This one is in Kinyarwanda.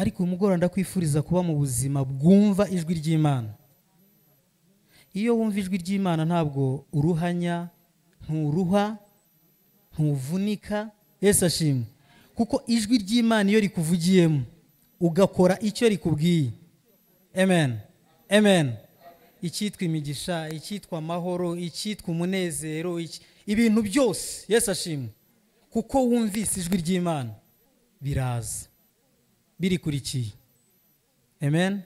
ariko uyu mugoroba ndakwifuriza kuba mu buzima bwumva ijwi ry'imana iyo wumva ijwi ry'imana ntabwo uruhanya nturuha ntuvunika yesu ashimwe kuko ijwi ry'imana iyo rikuvugiyemo ugakora icyo rikubwiye amen amen icyitwa imigisha icyitwa amahoro icyitwa umunezero iki- ibintu byose yesu ashimwe kuko wumvise ijwi ry'imana biraza birikurikiye amen